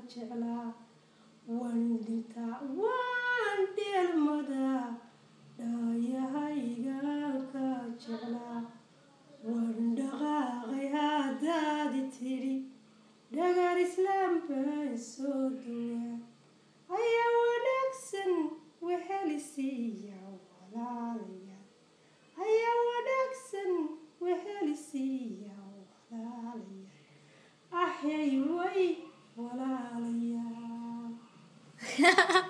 jeclaa waan dhintaa waan dheelmadaa dhaayahaygaan ka jeclaa waan dhaqaaqay haddaadi tidhi dhagar islaam baan soo duwaa ayaa wanaagsan wehelisiiya walaalayaal ayaa wanaagsan wehelisiiya walaalayaal axyay way walaalayaal